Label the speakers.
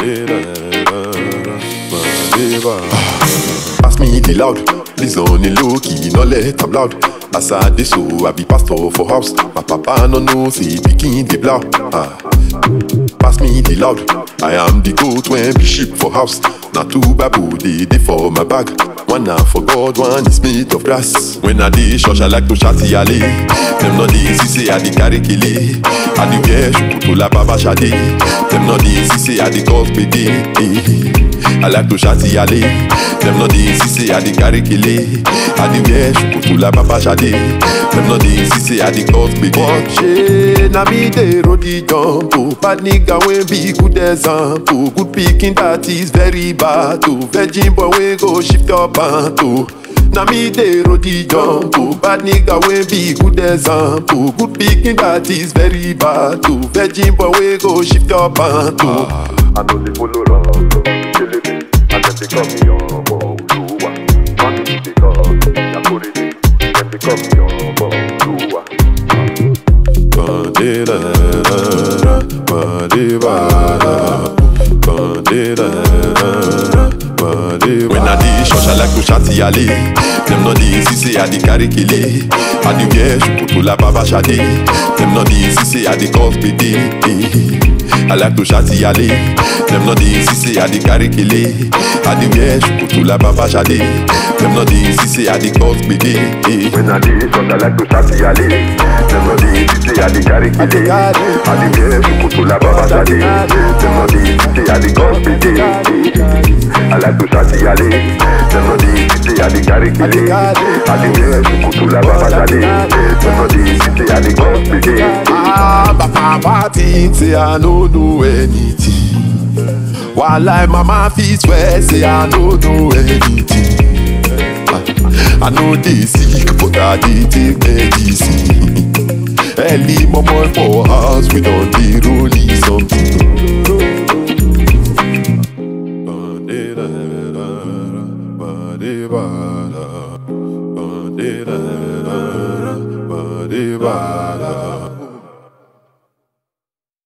Speaker 1: Pass me the loud, please on the low key, no let am loud. As I dey so, I be pastor for house. My papa no know say pikin dey blow. Ah. Pass me the loud, I am the goat when be sheep for house. Na two babu dey dey for my bag. One na for God, one is made of grass. When I dey church, I like to shout yale. Them no dey see say I dey carry kele. I dey wear shukutu la baba shade. Them no dey see say I dey cause gbege. Eh. I like to shout yale. Them no dey see say I dey carry kele. I dey wear shukutu la baba shade. Them no dey see say I dey cause gbege. Watch na me dey roll the jump. Oh, bad nigga wey be good example. Good pikin that is very bad. Oh, virgin boy wey go shift your pant. Oh. Na me dey roll the jump. Oh, bad nigga wey be good example. Good pikin that is very bad. Oh, virgin boy wey go shift your pant. Oh.
Speaker 2: I know they follow wrong, killing me, and then they call me on Oluwa. Money because Yakuridi, then they call me on Oluwa.
Speaker 1: Ba-de-da-da-da, ba-de-ba-da, ba-de-da-da-da, ba-de-ba- When I dey church, I like to shout yale. Them no dey see say I dey carry kele. I dey wear shukutu la baba shade. Them no dey see say I dey cause gbege. Eh. I like to shout yale. Them no dey see say I dey carry kele. I dey wear shukutu la baba shade. Them no dey see say I dey cause gbege. Eh.
Speaker 2: When I dey short, I like to shout yale. Them no dey see say I dey carry kele. I dey wear sukutu la baba shade. Them no dey see say I dey cause pity. I like to shout yale. Them no dey see say I dey carry kele. I dey wear sukutu la baba shade. Them no dey see say I dey cause pity.
Speaker 1: Ah, but papa think say I no know anything. While I mama fit swear say I no know anything. Ah, I know they sick, but I dey take medicine. Early mama for house, we don dey rolling something. Ba-de-da-da-da, ba-de-ba-da.